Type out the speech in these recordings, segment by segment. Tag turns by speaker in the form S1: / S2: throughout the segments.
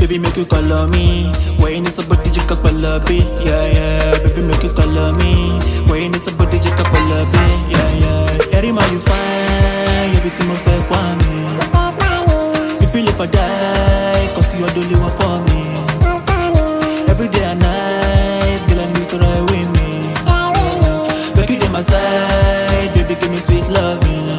S1: Baby, make you call on me. When you need somebody, you can call up it. Yeah, yeah. Baby, make you call on me. When you need somebody, you can call up it. Yeah, yeah. Every man you find, everything of fair for me. You feel if I die, cause you are the only one for me. Every day and night, girl, I need to ride with me. Make you dey my side, baby, give me sweet loving.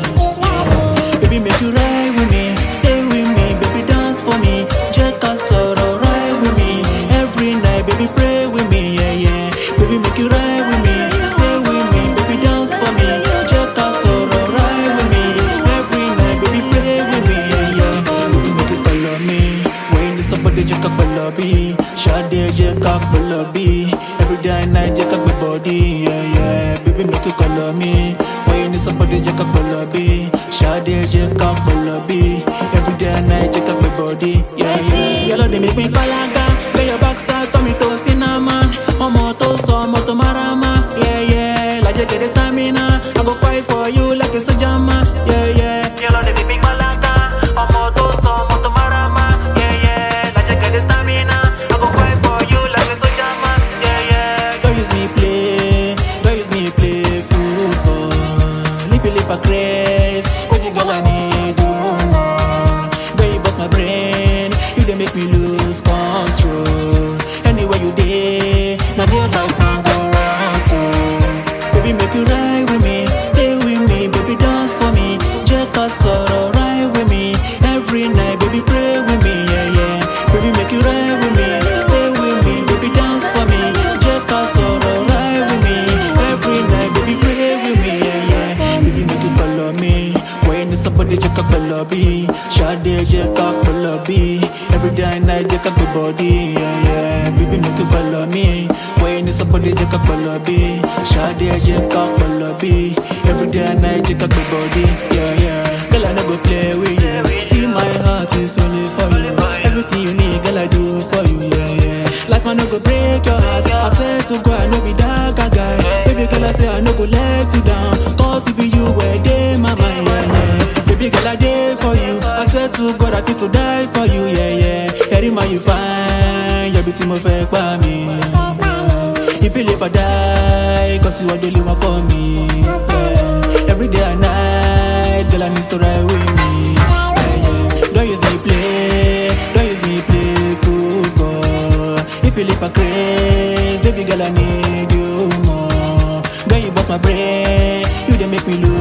S1: Baby, make you ride with me, stay with me, baby, dance for me. Check us out, ride with me. Every night, baby, pray with me, yeah, yeah. Baby, make you ride with me, stay with me, baby, dance for me. Check us out, ride with me. Every night, baby, pray with me, yeah, yeah. Baby, make you call on me. When the somebody check up a lobby, Shade check up a lobby. Every day and night, check up my body, yeah, yeah. Baby, make you call on me. When the somebody check up a lobby, Shade check up a lobby. Every day and night, check up my body, yeah, yeah. Yellow, they make me colaga. Lay your backside, tummy to cinnamon. Ọmọ tó sọ, ọmọ tó marama, yeah, yeah. Like you get the stamina, I go fight for you like a soldier man, yeah, yeah. Yellow, they make me colaga. Ọmọ tó sọ, ọmọ tó marama, yeah, yeah. Like you get the stamina, I go fight for you like a soldier man, yeah, yeah. Don't use me play, don't use me play football. Live you live a craze, baby girl I need you more. Girl you bust my brain, you dey make me lose control. Anywhere you dey, na there life man go round to. Baby make you ride with me, stay with me, baby dance for me. Check us out, ride with me. Every night, baby pray with me, yeah yeah. Baby make you ride with me, stay with me, baby dance for me. Check us out, ride with me. Every night, baby pray with me, yeah yeah. Baby make you call on me. When it's somebody check up a lobby, Shade check up a lobby. Every day and night check up the body, yeah yeah. Baby make you call on me. When it's somebody check up a lobby, Shade check up a lobby. Every day and night check up the body, yeah yeah. Girl I never play with you. See my heart is only for you. Everything you need, girl I do for you, yeah yeah. Life I no go break your heart. I swear to God I no be that kind guy. Baby girl I say I no go let you down. Cause it be you where day my mind, yeah yeah. Baby girl I dey for you. I swear to God I fit to die for you, yeah yeah. Every man you find, your beauty mo fẹ́ pa mi. If you live or die, cause you are the only one for me. Yeah. Every day and night, girl I need to ride with me. Yeah, yeah. Don't use me play, don't use me play football. If you live a craze, baby girl I need you more. Girl you bust my brain, you dey make me lose